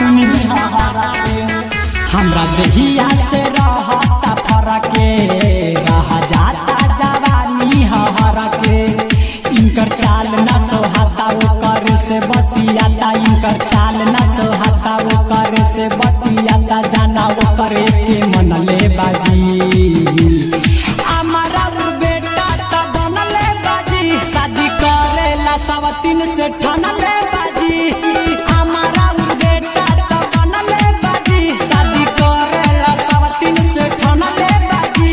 सुनी हरा के हमरा दहिया से रहता फरके रह जाता जवानी हरा के इनकर चाल न सोहाता ओकर से बतियाता इनकर चाल न सोहाता ओकर से बतियाता जाना ओकर के मन ले बाजी हमारा उ बेटा त बनले बाजी शादी करेला सवतीन से ठनले बाजी हमारा उ बेटा त बनले बाजी शादी करेला सवतीन से ठनले बाजी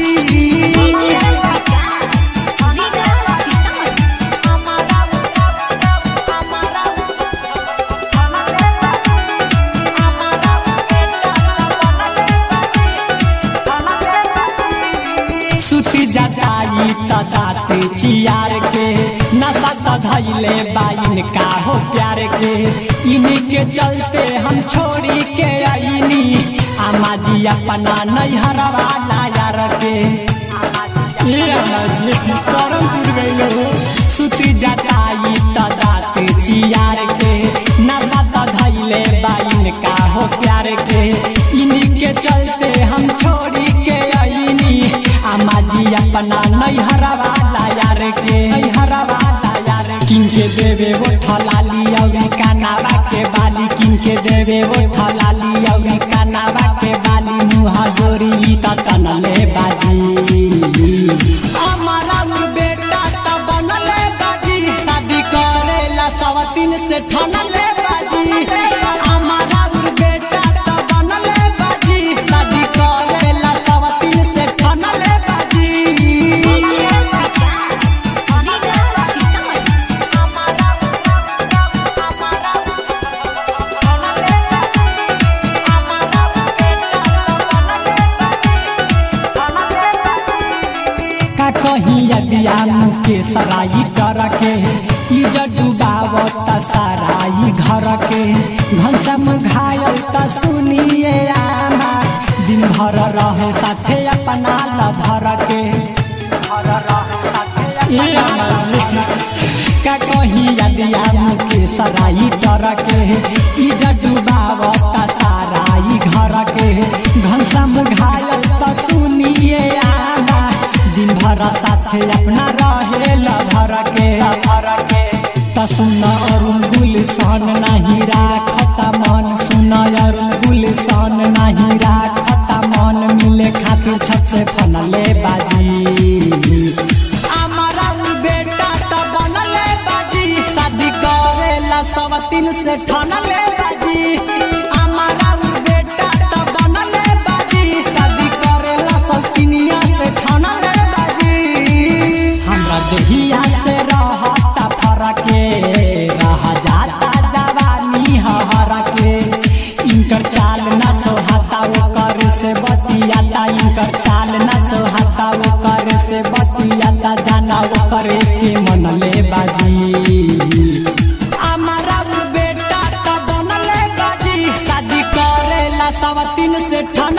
हमारा हमारा हमारा बेटा सुती जटाई त दाते चियार के नशा त धैले बाइन का हो प्यार के इन्हीं के चलते हम छोड़ी के आईनी आमा जी अपना नैहरवा लायार के ए आमा जी करम टूट गइल हो सुती जटाई त दाते चियार के नशा त धैले बाइन का हो प्यार के इन्हीं के चलते हम छोड़ी के आईनी आमा जी अपना नैहरवा लायार के नैहरवा लायार किनके देवे वो ठलाली अउरी कानावा के बाली किनके देवे वो ठलाली अउरी कानावा के बाली मुँह जोरी त तनले बाजी हमारा उ बेटा त बनले बाजी शादी करेला सवतीन से ठनले बाजी हमारा उ बेटा त बनले बाजी शादी करेला सवतीन से ठनले बाजी हमारा हमारा ठनले बाजी हमारा उ बेटा त बनले बाजी का कहीं यदिया मुके सराई डर के इज्जत डुबावत सराई घर के घनसम घायल त सुनिए आमा दिन भर रहे साथे अपना लभर के ए आमा ले। का कहीं यदिया मुके सराई डर के इज्जत डुबावत सराई घर के घनसम घायल त सुनिए आमा दिन भर साथे अपना रहे लभर के लभर के त सुन अरुण गुलशन नहीं राखत मन सुन अरुण गुलशन नहीं राखत मन मिले खातिर छत से फनले बाजी हमारा उ बेटा त बनले बाजी शादी करेला सवतीन से ठनले बाजी हमारा उ बेटा त बनले बाजी शादी करेला सवतीनिया से ठनले बाजी हमरा दहिया से रहता फरके रह जाता जवानी हर के इनकर चाल न सोहाता ओकर से बतियाता इनकर चाल न सोहाता ओकर से बतियाता जाना ओकर के मन ले बाजी हमारा उ बेटा त बनले बाजी शादी करेला सवतीन से ठन